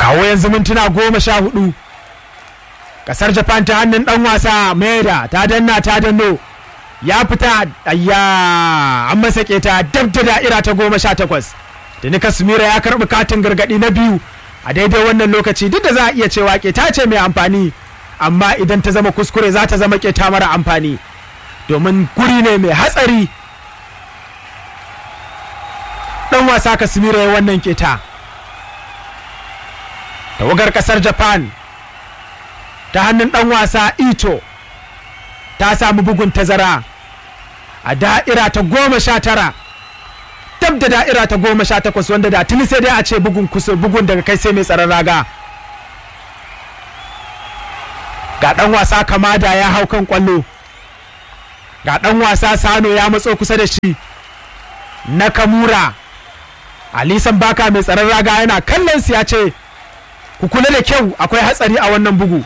kawo yanzu mintuna goma sha hudu kasar japan ta hannun dan wasa maida ta danna ta danno ya fita ayya an masa keta dab da da'ira ta goma sha takwas da nika sumira ya karbi katin gargadi na biyu a daidai wannan lokaci duk da za a iya cewa keta ce mai amfani amma idan ta zama kuskure za ta zama keta mara amfani domin guri ne mai hatsari dan wasa kasmira ya wannan keta tawagar kasar japan ta hannun dan wasa ito ta samu bugun tazara a da'ira ta goma sha tara dab da da'ira ta goma sha takwas wanda da tuni sai dai a ce bugun kusur bugun daga kai sai mai tsaron raga ga dan wasa kamada ya hau kan kwallo ga dan wasa sano ya matso kusa da shi na kamura alisan baka mai tsaron raga yana kallon su ya ce ku kula da kyau akwai hatsari a wannan bugu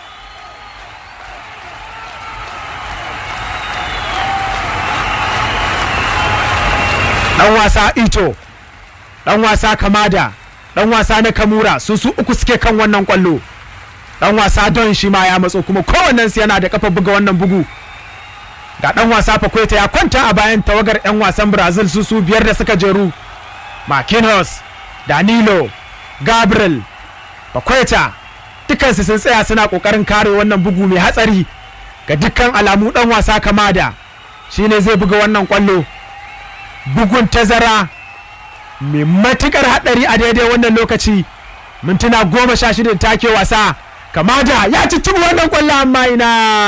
dan wasa ito dan wasa kamada dan wasa na kamura su su uku suke kan wannan kwallo dan wasa don shi ma ya matso kuma kowannen su yana da kafa buga wannan bugu ga dan wasa fakweta ya kwanta a bayan tawagar yan wasan brazil su su biyar da suka jeru marquinhos danilo gabriel fakweta dukansu sun tsaya suna kokarin kare wannan bugu mai hatsari ga dukkan alamu dan wasa kamada shine zai buga wannan kwallo bugun tazara mai matukar hadari a daidai wannan lokaci mintuna goma sha shida take wasa kamada ya ci wannan kwallo amma ina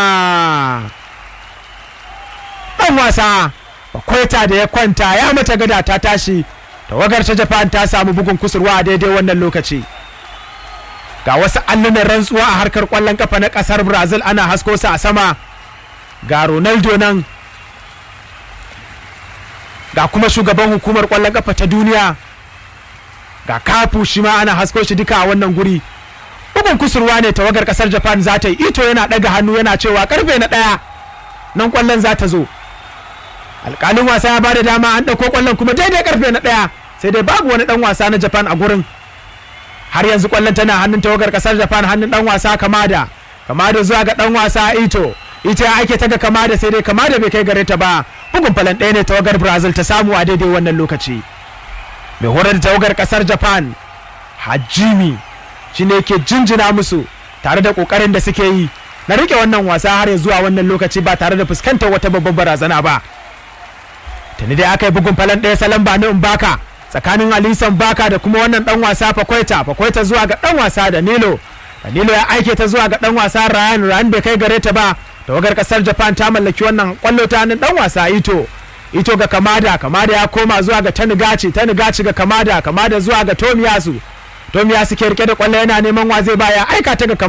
dan wasa kwaita da ya kwanta ya mata gada ta tashi tawagar ta japan ta samu bugun kusurwa a daidai wannan lokaci ga wasu allunan rantsuwa a harkar kwallon kafa na kasar brazil ana hasko su a sama ga ronaldo nan ga kuma shugaban hukumar kwallon kafa ta duniya ga kafu shi ma ana hasko shi duka a wannan guri bugun kusurwa ne tawagar kasar japan za ta yi ito yana daga hannu yana cewa karfe na daya nan kwallon za ta zo alkalin wasa ya bada dama an ɗauko kwallon kuma daidai karfe na daya sai dai babu wani dan wasa na japan a gurin har yanzu kwallon tana hannun tawagar kasar japan hannun dan wasa kamada kamada zuwa ga dan wasa ito ita ya ake ta ga kamada sai dai kamada bai kai gare ta ba bugun falan ɗaya ne tawagar brazil ta samu a daidai wannan lokaci mai horar da tawagar kasar japan hajimi shine ke jinjina musu tare da kokarin da suke yi na rike wannan wasa har ya zuwa wannan lokaci ba tare da fuskantar wata babbar barazana ba tuni dai aka yi bugun falan ɗaya salon ba na baka tsakanin alisan baka da kuma wannan dan wasa fakwaita fakwaita zuwa ga dan wasa da nilo danilo ya aike ta zuwa ga dan wasa ryan ryan bai kai gare ta ba tawagar kasar japan ta mallaki wannan kwallo ta hannun dan wasa ito ito ga kamada kamada ya koma zuwa ga tanigaci tanigaci ga kamada kamada zuwa ga tomiyasu tomiyasu ke rike da kwallo yana neman wa zai baya aika ta ga